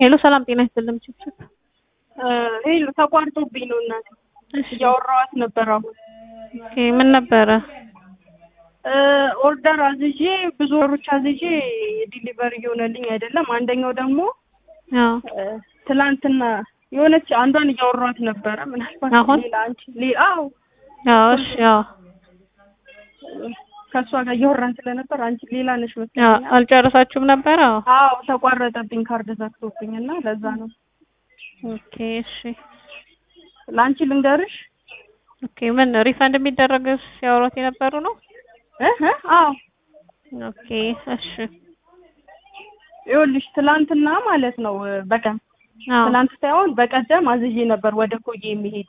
ሄሎ ሰላም ጤና ይስጥልኝ። ችፕችፕ ሄሎ ተቋርጦብኝ ነው እናቴ እያወራኋት ነበር። አሁን ኦኬ ምን ነበረ? ኦርደር አዝዤ ብዙ ወሮች አዝዤ ዲሊቨሪ እየሆነልኝ አይደለም። አንደኛው ደግሞ አዎ ትላንትና የሆነች አንዷን እያወራኋት ነበረ። ምናልባት አሁን? ሌላ አንቺ ሌላ አዎ አዎ እሺ አዎ ከእሷ ጋር እያወራን ስለነበር አንቺ ሌላ ነሽ አዎ መሰለኝ። አልጨረሳችሁም ነበር? አዎ አዎ ተቋረጠብኝ፣ ካርድ ዘግቶብኝ እና ለዛ ነው። ኦኬ እሺ ለአንቺ ልንገርሽ ኦኬ ምን ሪፈንድ የሚደረግ ሲያወሯት የነበሩ ነው? እ እ አዎ ኦኬ እሺ ይኸውልሽ ትላንትና ማለት ነው በቀን አዎ ትላንት ሳይሆን በቀደም አዝዤ ነበር ወደ ኮዬ የሚሄድ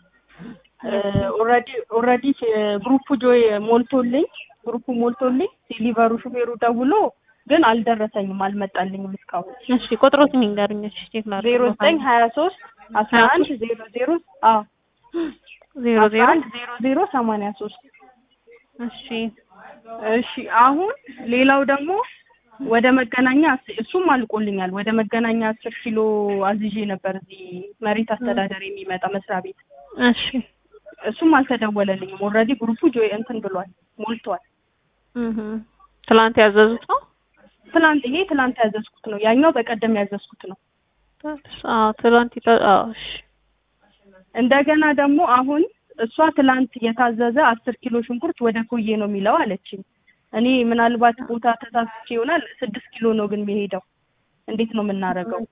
ኦልሬዲ ኦልሬዲ ግሩፑ ጆይ ሞልቶልኝ ግሩፑ ሞልቶልኝ ዴሊቨሩ ሹፌሩ ደውሎ ግን አልደረሰኝም፣ አልመጣልኝም እስካሁን እሺ ቁጥሮት ንገሩኝ። እሺ ቼክ ላድርግ። ዜሮ ዘጠኝ ሀያ ሶስት አስራ አንድ ዜሮ ዜሮ አዎ ዜሮ አስራ ዜሮ አንድ ዜሮ ዜሮ ሰማንያ ሶስት እሺ እሺ አሁን ሌላው ደግሞ ወደ መገናኛ አስ- እሱም አልቆልኛል። ወደ መገናኛ አስር ኪሎ አዝዤ ነበር እዚህ መሬት አስተዳደር የሚመጣ መስሪያ ቤት እሺ እሱም አልተደወለልኝም። ኦልሬዲ ግሩፑ ጆይ እንትን ብሏል ሞልቷል። እህ ትላንት ያዘዙት ነው? ትላንት ይሄ ትላንት ያዘዝኩት ነው። ያኛው በቀደም ያዘዝኩት ነው። አዎ ትላንት ይታ አዎ እሺ እንደገና ደግሞ አሁን እሷ ትላንት የታዘዘ አስር ኪሎ ሽንኩርት ወደ ኮዬ ነው የሚለው አለችኝ። እኔ ምናልባት ቦታ ተሳስቼ ይሆናል። ስድስት ኪሎ ነው ግን የሚሄደው። እንዴት ነው የምናደርገው?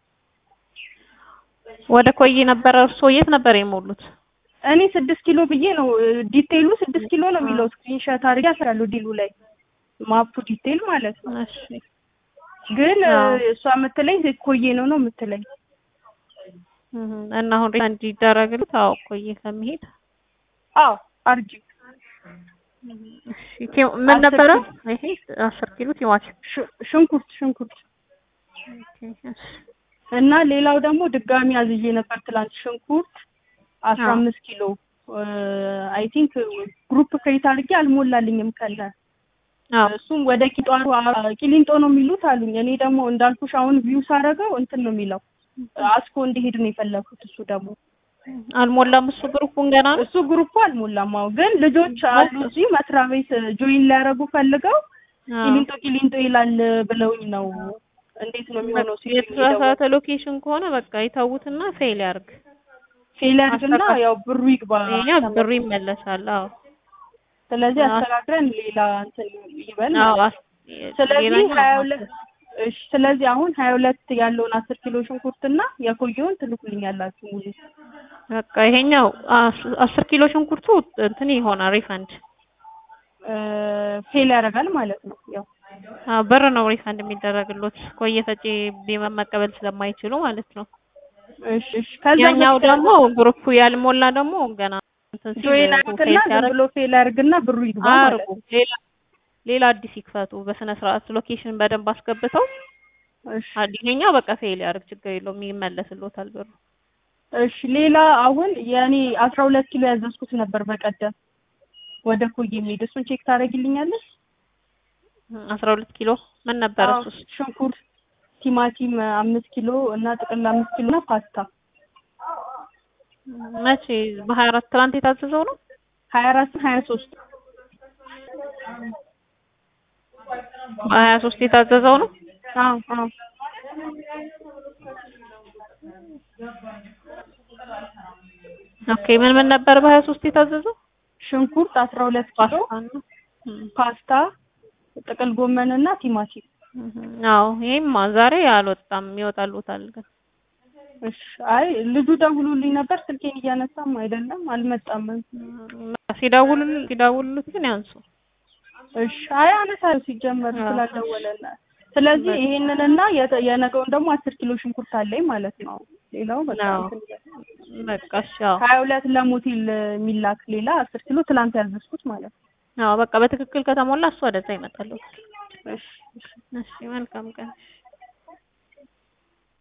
ወደ ኮዬ ነበረ። እርስዎ የት ነበር የሞሉት? እኔ ስድስት ኪሎ ብዬ ነው ዲቴይሉ ስድስት ኪሎ ነው የሚለው ስክሪንሾት አድርጌ አስራለሁ ዲሉ ላይ ማፑ ዲቴይል ማለት ነው። እሺ ግን አዎ። እሷ የምትለኝ ኮዬ ነው ነው የምትለኝ። እህ እና አሁን ሪፈንድ ይደረግልት? አዎ ኮዬ ከመሄድ አዎ አርጂ እሺ ቲ- ምን አስር ነበረ? ኪሎ። ይሄ አስር ኪሎ ቲማቲም። ሽ- ሽንኩርት ሽንኩርት ኦኬ እሺ እና ሌላው ደግሞ ድጋሚ አዝዤ ነበር ትላንት ሽንኩርት አስራ አዎ። አምስት ኪሎ አይ ቲንክ ግሩፕ ክሬት አድርጌ አልሞላልኝም ከለ አዎ እሱም ወደ ቂጧሩ ቂሊንጦ ነው የሚሉት አሉኝ። እኔ ደግሞ እንዳልኩሽ አሁን ቪው ሳደርገው እንትን ነው የሚለው አስኮ እንዲሄድ ነው የፈለኩት። እሱ ደግሞ አልሞላም። እሱ ግሩፑን ገና ነው። እሱ ግሩፑ አልሞላም። አዎ ግን ልጆች አሉ እዚህ መስሪያ ቤት ጆይን ሊያደርጉ ፈልገው አዎ። ቂሊንጦ ቂሊንጦ ይላል ብለውኝ ነው። እንዴት ነው የሚሆነው? ሲሉ የተሳሳተ ሎኬሽን ከሆነ በቃ ይተዉትና ፌል ያርግ። ፌል ያድርግና አስተካክል። ያው ብሩ ይግባ። ይሄኛ ብሩ ይመለሳል። አዎ ስለዚህ አስ- አስተካክለን ሌላ እንትን ይበል አዎ ማለት ነው። አስ- ስለዚህ ሌላኛው ሀያ ሁለት እሺ ስለዚህ አሁን ሀያ ሁለት ያለውን አስር ኪሎ ሽንኩርትና የቆየውን ትልኩልኛላችሁ ሙሉ በቃ ይሄኛው አስ- አስር ኪሎ ሽንኩርቱ እንትን ይሆናል ሪፈንድ እ ፌል ያደርጋል ማለት ነው። ያው አዎ ብር ነው ሪፈንድ የሚደረግሎት ቆየ ፈጪ ቢመ- መቀበል ስለማይችሉ ማለት ነው። እሺ እሺ ከዛ ያኛው በፊት ደግሞ ግሩፑ ያልሞላ ደግሞ ገና እንትን ሲል ጆይን ፌል አድርግና ዝም ሲያደርግ ብሎ ፌል ያደርግና ብሩ ይግባ ማለት አርጉ ነው። ሌላ ሌላ አዲስ ይክፈቱ በስነ ስርዓት ሎኬሽን በደንብ አስገብተው እሺ አዲኛው በቃ ፌል ያደርግ ችግር የለውም ይመለስሎታል ብሩ። እሺ ሌላ አሁን የኔ አስራ ሁለት ኪሎ ያዘዝኩት ነበር በቀደም ወደ ኮዬ የሚሄድ እሱን ቼክ ታደርጊልኛለሽ? አስራ ሁለት ኪሎ ምን ነበር አዎ፣ እሱስ? ሽንኩርት፣ ቲማቲም አምስት ኪሎ እና ጥቅል አምስት ኪሎ እና ፓስታ መቼ በሀያ አራት ትናንት የታዘዘው ነው? ሀያ አራት ሀያ ሶስት በሀያ ሶስት የታዘዘው ነው? አዎ አዎ ኦኬ ምን ምን ነበር በሀያ ሶስት የታዘዘው? ሽንኩርት አስራ ሁለት ኪሎ ፓስታ ነው። እም፣ ፓስታ ጥቅል ጎመን እና ቲማቲም እም፣ አዎ ይሄማ ዛሬ አልወጣም ይወጣሉታል ግን እሺ አይ ልጁ ደውሎልኝ ነበር ስልኬን እያነሳም አይደለም አልመጣም እም፣ ሲደውሉል ሲደውሉት ግን ያንሱ። እሺ አይ አነሳለሁ ሲጀመር አዎ። ስላልደወለና ስለዚህ ይሄንንና የተ- የነገውን ደግሞ አስር ኪሎ ሽንኩርት አለኝ ማለት ነው ሌላው በቃ አዎ። እንትን ይላል። በቃ እሺ አዎ ሀያ ሁለት ለሞቴል የሚላክ ሌላ አስር ኪሎ ትላንት ያዘዝኩት ማለት ነው አዎ በቃ በትክክል ከተሞላ እሱ ወደዛ ይመጣሉ። እሺ እሺ እሺ መልካም ቀን።